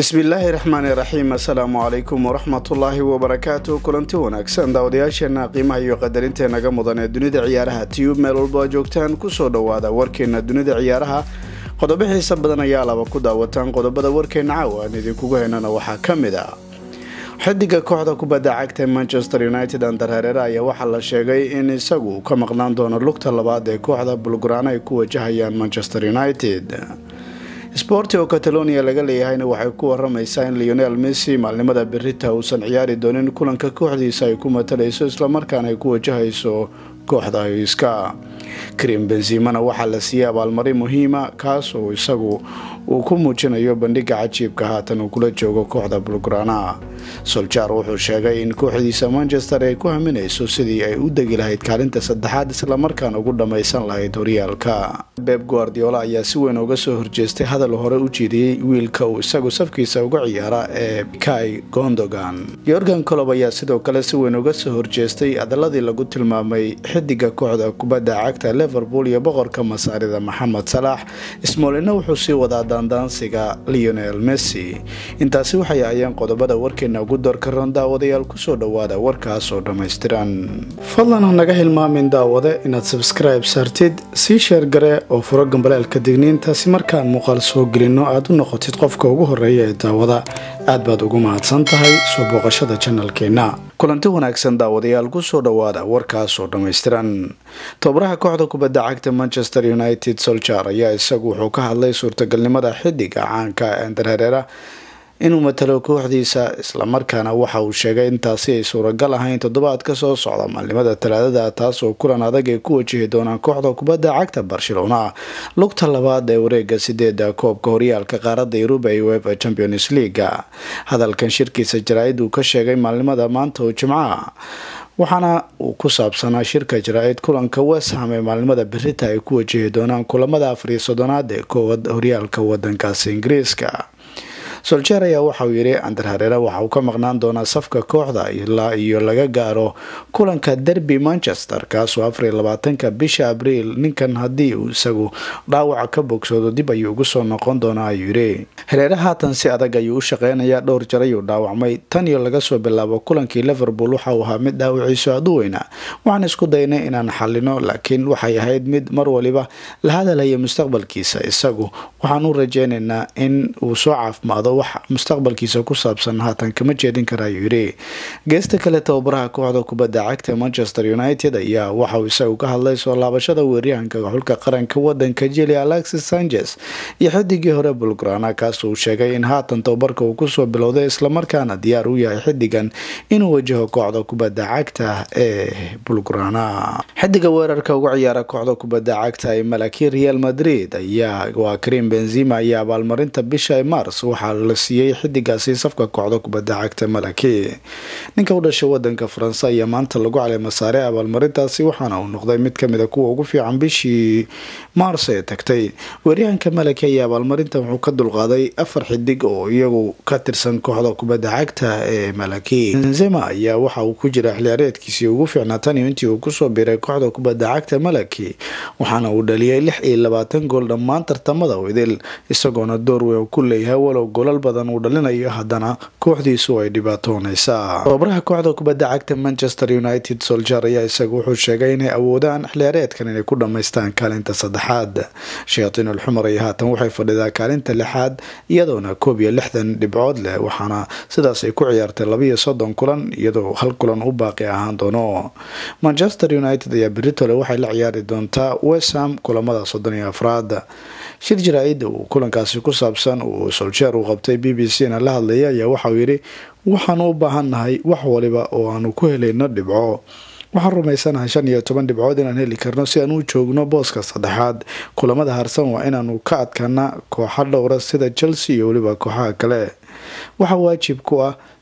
bismillaahi raxmaani raxiim assalaamu calaykum waraxmatullaahi wabarakaatu kulanti wanaagsan daawadayaasheena qiimaha iyo qadarintenaga mudan ee dunida ciyaaraha tiyub meel walba oo joogtaan kusoo dhowaada warkeena dunida ciyaaraha qodobo xiisa badan ayaa laba ku daawataan qodobada warkeena caawa aan idinkugu haynana waxaa ka mid ah xidiga kooxda kubadda cagta ee manchester united ander hareere ayaa waxaa la sheegay in isagu ka maqnaan doono lugta labaad ee kooxda bulguraan ay ku wajahayaan manchester united sporti oo catalonia laga leeyahayna waxay ku waramaysaa in leonel messi maalnimada berita uusan ciyaari doonin kulanka kooxdiisa ay ku matalayso islamarkaana ay ku wajahayso kooxda iska karim benzimana waxaa la siiyey abaalmarin muhiima kaas oo isagu uu ku muujinayo bandhiga cajiibka haatan uu kula joogo kooxda bulgrana soljar wuxuu sheegay in kooxdiisa manchester ay ku haminayso sidii ay u degi lahayd kaalinta saddexaad islamarkaana ugu dhammaysan lahayd horyaalka beb guardiola ayaa si weyn uga soo horjeestay hadal hore u jeediyey wiilka uu isagu safkiisa uga ciyaara ee kai gondogan yorgan colob ayaa sidoo kale si weyn uga soo horjeestay adaladii lagu tilmaamay xidiga kooxda kubadda cagta liverpool iyo boqorka masaarida maxamed salaax smolina wuxuu sii wadaa daandaansiga leonel messi intaasi waxay ahayeen qodobada warkeena ugu doorka roon daawadayaal kusoo dhowaada warkaas oo dhammaystiran fadlan ha naga hilmaamin daawade inaad sabskribe saartid sii sheergare oo furo gambaleelka digniinta si markaan muuqaal soo gelinno aad u noqotid qofka ugu horeeya ee daawada aad baad ugu mahadsan tahay soo booqashada janalkeenna kulanti wanaagsan daawadayaal kusoo dhowaada warkaas oo dhammaystiran tobaraha kooxda kubadda cagta manchester united soljar ayaa isagu wuxuu ka hadlay suurtagalnimada xidiga caanka ender hareera inuu matalo kooxdiisa islamarkaana waxa uu sheegay intaasi ay suuragal ahayn toddobaad ka soo socda maalnimada talaadada taas oo kulan adag ay ku wajihi doonaan kooxda kubadda cagta barcelona lugta labaad ee wareega sideeda koobka horyaalka qaarada yuruba ee uefa champions leaga hadalkan shirkiisa jaraa-id uu ka sheegay maalnimada maanta oo jimcaha waxaana uu ku saabsanaa shirka jaraa-id kulanka westham ee maalnimada berita ay ku wajihi doonaan kulamada afariyo soddonaad ee koowad horyaalka wadankaasi ingiriiska soljer ayaa waxauu yidhi ander hareere waxa uu ka maqnaan doonaa safka kooxda ilaa iyo laga gaaro kulanka derby manchester kaasoo afariyo labaatanka bisha abriil ninkan haddii uu isagu dhaawaca ka bogsoodo dib ayuu ugu soo noqon doonaa ayuu yidhi hareere haatan si adag ayuu u shaqeynayaa dhowr jar ayuu dhaawacmay tan iyo laga soo bilaabo kulankii liverpool waxa uu ahaa mid dhaawiciisu aad u weyna waxaan isku daynay inaan xalino laakiin waxay ahayd mid mar waliba la hadalaya mustaqbalkiisa isagu waxaan u rajeynaynaa in uu soo caafimaado wax mustaqbalkiisa ku saabsan haatan kama jeedin kara ayuu yidhi geesta kale tababaraha kooxda kubadda cagta manchester united ayaa waxauu isagu ka hadlay soo laabashada weeryahanka xulka qaranka wadanka jili alexis sanchez iyo xidigii hore bulgrana kaas uu sheegay in haatan tababarka uu kusoo bilowday islamarkaana diyaar u yahay xidigan inuu wajaho kooxda kubadda cagta ee bulgrana xidiga weerarka uga ciyaara kooxda kubadda cagta ee malaki real madrid ayaa waa karim benzima iyo abaalmarinta bisha mars waxaa la siiyey xidigaasi safka kooxda kubadda cagta malaki ninka u dhashay wadanka faranse ayaa maanta lagu caleema saaray abaalmarintaasi waxaana uu noqday mid kamid a kuwa ugu fiican bishii maars ee tagtay weeryahanka malaki ayaa abaalmarintan wuxuu ka dulqaaday afar xidig oo iyagu ka tirsan kooxda kubadda cagta ee malaki benzema ayaa waxa uu ku jira xiliyaareedkiisii ugu fiicnaa tan iyo intii uu kusoo biiray kooxda kubadda cagta malaki waxaana uu dhaliyay lix iyo labaatan gool dhammaan tartamada idil isagoona door weyn ku leeyahay walow golal badan uu dhalinayo haddana kooxdiisu ay dhibaatoonaysaa tababaraha kooxda kubadda cagta manchester united soljar ayaa isagu wuxuu sheegay inay awoodaan xiliyaareedkan inay ku dhammaystaan kaalinta saddexaad shayatiin alxumar ay haatan waxay fadhidaa kaalinta lixaad iyadoona koob iyo lixdan dhibcood leh waxaana sidaas ay ku ciyaartay labiiyo soddon kulan iyadoo hal kulan u baaqi ahaan doono manchester united ayaa beritole waxay la ciyaari doontaa wesham kulamada soddon iyo afraad shir jaraa-ida uu kulankaasi ku saabsan uu soljeer uu qabtay b b c na la hadlaya ayaa waxauu yidhi waxaanu u baahannahay wax waliba oo aanu ku helayno dhibco waxaan rumaysanahay shan iyo toban dhibcood inaan heli karno si aan u joogno booska saddexaad kulamada harsan waa inaanu ka adkaana kooxa dhowra sida chelsea iyo weliba kooxaha kale waxaa waajib ku ah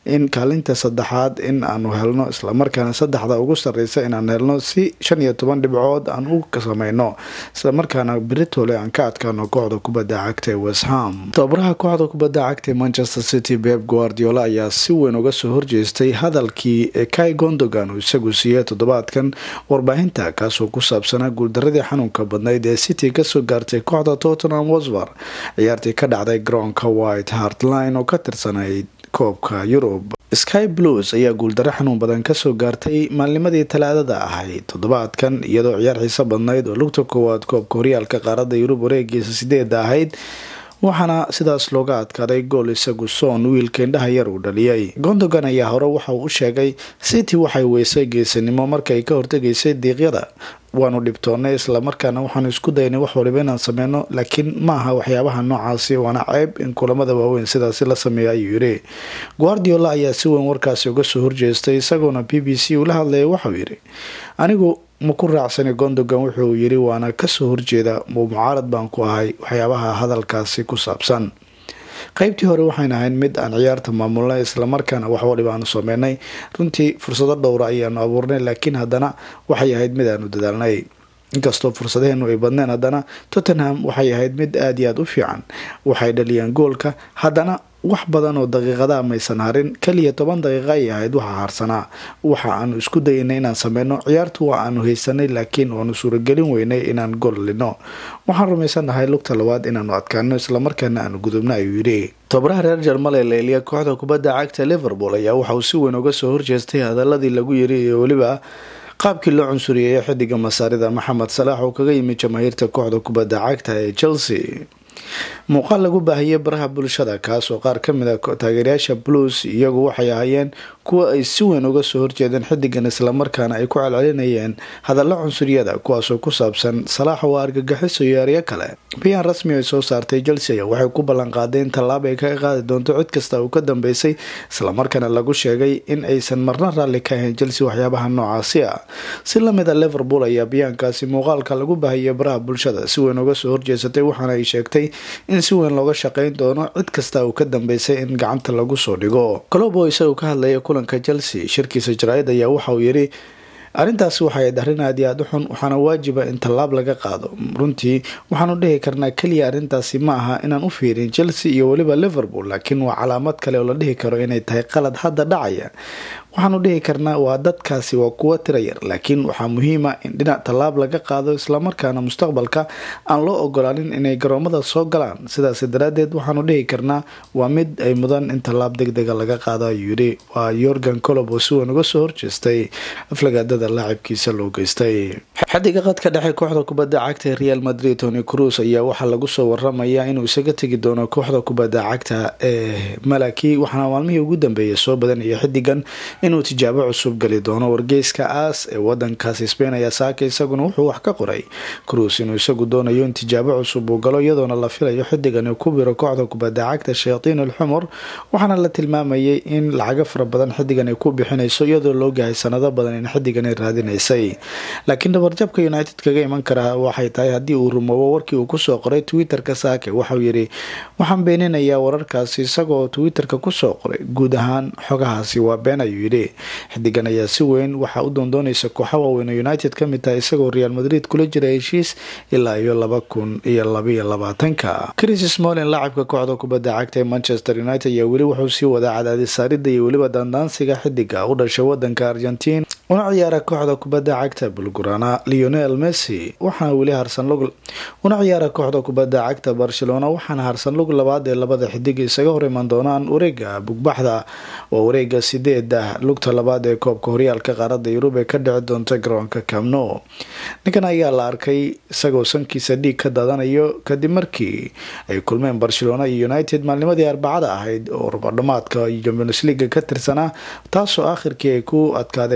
in kaalinta saddexaad in aanu helno islamarkaana saddexda ugu sareysa inaan helno si shan iyo toban dhibcood aan u sameyno islamarkaana beritole aan ka adkaano kooxda kubadda cagta ee westham tababaraha kooxda kubadda cagta ee manchester city beb guardiola ayaa si weyn uga soo horjeestay hadalkii kai gondogan uu isagu siiyey toddobaadkan warbaahinta kaasoo ku saabsanaa guuldaradii xanuunka badnayd ee city kasoo gaartay kooxda tottenham wasvar ciyaartii ka dhacday garoonka white hartline oo ka tirsanayd koobka yurub sky blues ayaa guuldaro xanuun badan kasoo gaartay maalnimadii talaadada ahayd toddobaadkan iyadoo ciyaar xiiso badnayd oo lugta koowaad koobka horyaalka qaaradda yurub wareegiisa sideeda ahayd waxaana sidaas looga adkaaday gool isagu soon wiilka indhaha yar uu dhaliyay gondogan ayaa hore waxa uu u sheegay city waxay weysay geesinimo markaay ka hortegaysay diiqyada waanu dhibtoonay islamarkaana waxaanu isku daynay wax waliba inaan sameyno laakiin maaha waxyaabaha noocaasi waana ceeb in kulamada waaweyn sidaasi la sameeya ayuu yiri guardiola ayaa si weyn warkaasi uga soo horjeestay isagoona b b c ula hadlaya waxauu yiri anigu ma ku raacsani gondogan wuxuu yiri waana kasoo horjeeda mucaarad baan ku ahay waxyaabaha hadalkaasi ku saabsan qeybtii hore waxayna ahayn mid aan ciyaarta maamulnay islamarkaana wax waliba aanu sameynay runtii fursado dhowra ayaanu abuurnay laakiin haddana waxay ahayd mid aanu dadaalnay inkastoo fursadaheenu ay badneen haddana tottenham waxay ahayd mid aada iyo aada u fiican waxay dhaliyeen goolka haddana wax badan oo daqiiqadaha maysan harin kaliya toban daqiiqa ay ahayd waxaa harsanaa waxa aanu isku dayanay inaan sameyno ciyaartu waa aanu haysanay laakiin waanu suuragelin weynay inaan gool lino waxaan rumaysanahay lugta labaad inaanu adkaano islamarkaana aanu gudubno ayuu yidhi tobaraha reer jarmal ee leeliya kooxda kubadda cagta liverpool ayaa waxauu si weyn uga soo horjeestay hadaladii lagu yiri iyo weliba qaabkii loo cunsuriyeeyo xidiga masaarida maxamed salaax oo kaga yimid jamaahiirta kooxda kubadda cagta ee chelsea muuqaal lagu baahiyey baraha bulshada kaasoo qaar kamid a taageerayaasha blues iyagu waxay ahaayeen kuwa ay si weyn uga soo horjeedeen xidigan islamarkaana ay ku celcelinayeen hadalla cunsuryada kuwaasoo ku saabsan salaax oo argagixiso iyo eryo kale bayaan rasmi ay soo saartay chelsea waxay ku ballanqaaday in tallaab ay kaga qaadi doonto cid kasta uu ka dambeysay islamarkaana lagu sheegay in aysan marna raalli ka ahayn chelsea waxyaabaha noocaasi ah si lamid a liverpool ayaa bayaankaasi muuqaalka lagu baahiyey baraha bulshada si weyn uga soo horjeesatay waxaana ay sheegtay in si weyn looga shaqeyn doono cid kasta uu ka dambeysay in gacanta lagu soo dhigo colobo isagoo ka hadlaya kulanka chelsea shirkiisa jaraa'id ayaa waxa uu yidhi arrintaasi waxay ayd arrin aad iyo aada u xun waxaana waajiba in tallaab laga qaado runtii waxaanu dhihi karnaa keliya arrintaasi ma aha inaan u fiirin chelsea iyo weliba liverpool laakiin waa calaamad kale oo la dhihi karo inay tahay qalad hadda dhacaya waxaanu dhihi karnaa waa dadkaasi waa kuwa tira yar laakiin waxaa muhiima in dhinac tallaab laga qaado islamarkaana mustaqbalka aan loo ogolaanin inay garoomada soo galaan sidaas daraadeed waxaanu dhihi karnaa waa mid ay mudan in tallaab deg dega laga qaado ayuu yidhi waa yorgan colob oo si weyn uga soo horjeestay aflagaadada laacibkiisa loo geystay xadiga qadka dhexe kooxda kubadda cagta ee real madrid tony cruz ayaa waxaa lagu soo waramayaa inuu isaga tegi doono kooxda kubadda cagta ee malaki waxaana maalmihii ugu dambeeyay soo badanaya xidigan inuu tijaabo cusub gali doono wargeyska aas ee wadankaasi spain ayaa saaka isaguna wuxuu wax ka qoray cruis inuu isagu doonayo in tijaabo cusub uu galo iyadoona la filayo xidigan ku biro kooxda kubadda cagta shayatiin alxumur waxaana la tilmaamayay in lacago fara badan xidigan ay ku bixinayso iyadoo loogahay sanado badan in xidigan ay raadinaysay laakiin dhabarjabka united kaga iman karaa waxay tahay haddii uu rumoobo warkii uu kusoo qoray twitter-ka saake waxauu yidhi waxaan beeninayaa wararkaasi isagoo twitter-ka kusoo qoray guud ahaan xogahaasi waa been ayuu yidhi xidigan ayaa si weyn waxaa u doondoonaysa kooxa waaweyn oo united ka mid tahay isagoo real madrid kula jira heshiis ilaa iyo laba kun iyo labaiyo labaatanka chris smolin laacibka kooxda kubadda cagta ee manchester united ayaa weli wuxuu sii wadaa cadaadis saarida iyo weliba daandaansiga xidiga u dhashay wadanka argentiin una ciyaara kooxda kubadda cagta bulgurana leonel messi waxaana weli harsan lug una ciyaara kooxda kubadda cagta barcelona waxaana harsan lug labaad ee labada xidig isaga hor iman doonaan wareega bugbaxda waa wareega sideeda lugta labaad ee koobka horyaalka qaarada yurub ee ka dhici doonta garoonka camno ninkan ayaa la arkay isagoo sankiisa dhiig ka daadanayo kadib markii ay kulmeen barcelona iyo united maalnimadii arbacada ahayd oo rubadhamaadka champions leaga ka tirsanaa taasoo aakhirkii ay ku adkaadeen kooxda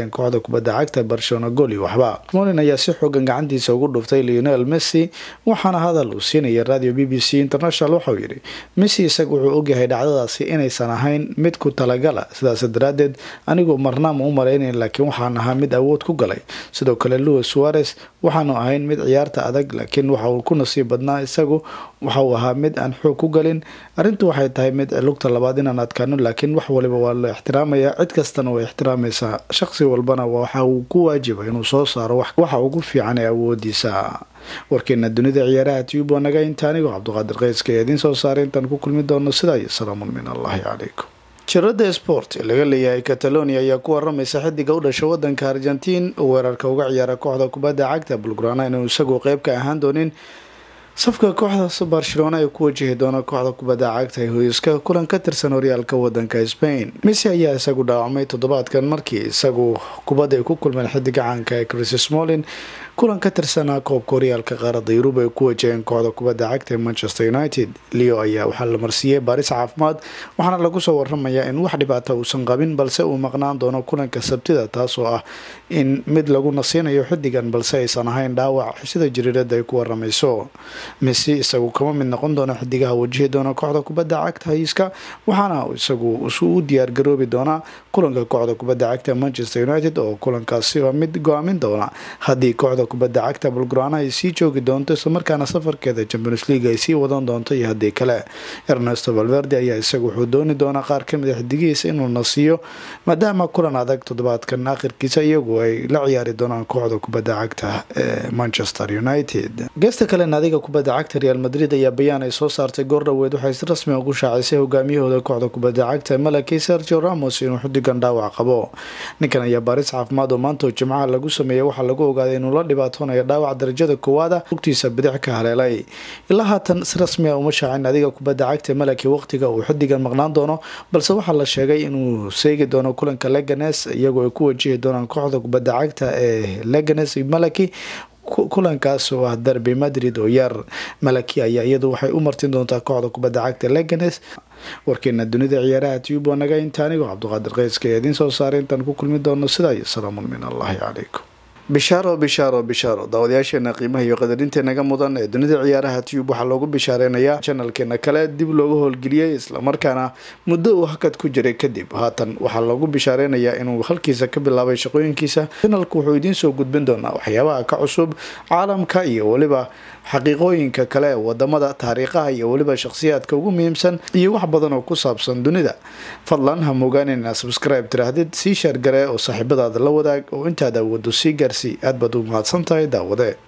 kubadda cagta barcelona gooli waxba molin ayaa si xoogan gacantiisa ugu dhuftay leonel messi waxaana hadal uu siinaya radio b b c international waxauu yidhi messi isaga wuxuu ogyahay dhacdadaasi inaysan ahayn mid ku talagala sidaas daraadeed anigu marnaama u malaynayn laakiin waxaan ahaa mid awood ku galay sidoo kale louis suarez waxaanu ahayn mid ciyaarta adag laakiin waxa uu ku nasiib badnaa isagu waxa uu ahaa mid aan xoog ku galin arrintu waxay tahay mid lugta labaad inaan adkaano laakiin wax waliba waa la ixtiraamaya cid kastana way ixtiraamaysaa shaqsi walbana waxa uu ku waajiba inuu soo saaro waxa ugu fiican ee awoodiisa warkeena dunida ciyaaraha tube waa naga inta anigoo cabdiqaadir keyska ee idiin soo saaray intaan ku kulmi doono sidaa iyo salaamun min allahi calaykum jirada sport ee laga leeyahay catalonia ayaa ku waramaysa xidiga u dhasha wadanka argentiin oo weerarka uga ciyaara kooxda kubadda cagta bulgrana inuu isagu qeyb ka ahaan doonin safka kooxda barcelona ay ku wajahi doona kooxda kubadda cagta ee hoyska kulan ka tirsan horyaalka wadanka spain messi ayaa isagu dhaawacmay toddobaadkan markii isagu kubadda ay ku kulmeen xidiga caanka ee chris smolin kulan ka tirsanaa koobka horyaalka qaarada yurub ay ku wajaheen kooxda kubadda cagta ee manchester united leo ayaa waxaa la marsiiyey baaris caafimaad waxaana lagu soo waramayaa in wax dhibaata uusan qabin balse uu maqnaan doono kulanka sabtida taasoo ah in mid lagu nasiinayo xidigan balse aysan ahayn dhaawac sida jiriirada ay ku waramayso messi isagu kama mid noqon doono xidigaha wajihi doona kooxda kubadda cagta hayiska waxaana isagu u diyaargaroobi doonaa kulanka kooxda kubadda cagta manchester united oo kulankaasi waa mid go-aamin doona haddii kooxda kubadda cagta bulgrana ay sii joogi doonto islamarkaana safarkeeda champions league ay sii wadan doonto iyo haddii kale ernesto valverde ayaa isagu wuxuu dooni doonaa qaar kamid a xidigihiisa inuu nasiiyo maadaama kulan adag toddobaadkan akhirkiisa iyagu ay la ciyaari doonaan kooxda kubadda cagta ee manchester united geesta kale naadiga kubadda cagta real madrid ayaa bayaan ay soo saartay goor dhaweed waxay si rasmi ugu shaacisay hogaamiyahooda kooxda kubadda cagta malaki sergio ramos inuu xudigan dhaawac qabo ninkan ayaa baaris caafimaad oo maanta jimcaha lagu sameeyey waxaa lagu ogaaday inuu la dhibaatoonaya dhaawac darajada koowaada lugtiisa bidix ka haleelay ilaa haatan si rasmi a uma shaacin naadiga kubadda cagta malaki waqtiga uu xudigan maqnaan doono balse waxaa la sheegay inuu seegi doono kulanka leganes iyagoo ay ku wajihi doonaan kooxda kubadda cagta ee leganes malaki kulankaas oo ah derby madrid oo yar malaki ayaa iyadu waxay u martin doontaa kooxda kubadda cagta leganes warkeena dunida ciyaaraha tube waa naga inta anigoo cabdiqaadir keyska ee idiin soo saaray intaan ku kulmi doono sidaa iyo salaamun min allahi calaykum bishaaro bishaaro bishaaro daawadayaasheena qiimaha iyo qadarintenaga mudan ee dunida ciyaaraha tube waxaa loogu bishaareynaya janalkeena kale dib looga howlgeliyey islamarkaana muddo uu hakad ku jiray kadib haatan waxaa loogu bishaareynaya inuu halkiisa ka bilaabay shaqooyinkiisa janalku wuxuu idiin soo gudbin doonaa waxyaabaha ka cusub caalamka iyo weliba xaqiiqooyinka kale ee wadamada taariikhaha iyo weliba shakhsiyaadka ugu muhiimsan iyo wax badan oo ku saabsan dunida fadlan ha mogaanin inaad subscribe tiraahdid sii shaargaree oo saaxiibadaada la wadaag oo intaad awoodo sii gaarsii aad baad u mahadsan tahay daawade